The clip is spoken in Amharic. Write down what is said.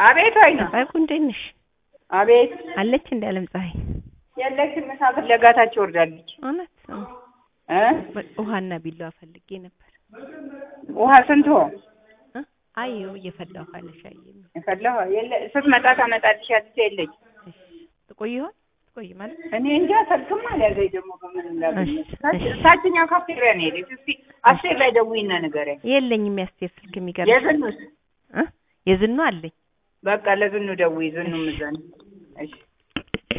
አቤት ወይ ነው ፀሐይ እንዴት ነሽ? አቤት አለች እንደ አለም ፀሐይ የለችም። ምሳ ፍለጋ ታች ወርዳለች። እውነት እ በ- ውሃና ቢላዋ ፈልጌ ነበር። ውሃ ስንት ሆ እ? አይ ይኸው እየፈላሁ ካለሽ አየኝ። የፈላሁ የለ ስትመጣ ታመጣልሻለች። የለች እሺ ትቆይ ይሆን ትቆይ ማለት እኔ እንጃ ስልክም አልያዘኝ ደግሞ በምን እንዳገኘ እሺ፣ ታች- እሺ። ታችኛው ካፍቴሪያ ነው የሄደች። እስኪ አስቴር ላይ ደውይና ንገረኝ። የለኝም ያስቴር ስልክ የሚገርም የዝኑስ እ? የዝኑ አለኝ በቃ ለዝኑ ደውይ። ዝኑ ምዘን እሺ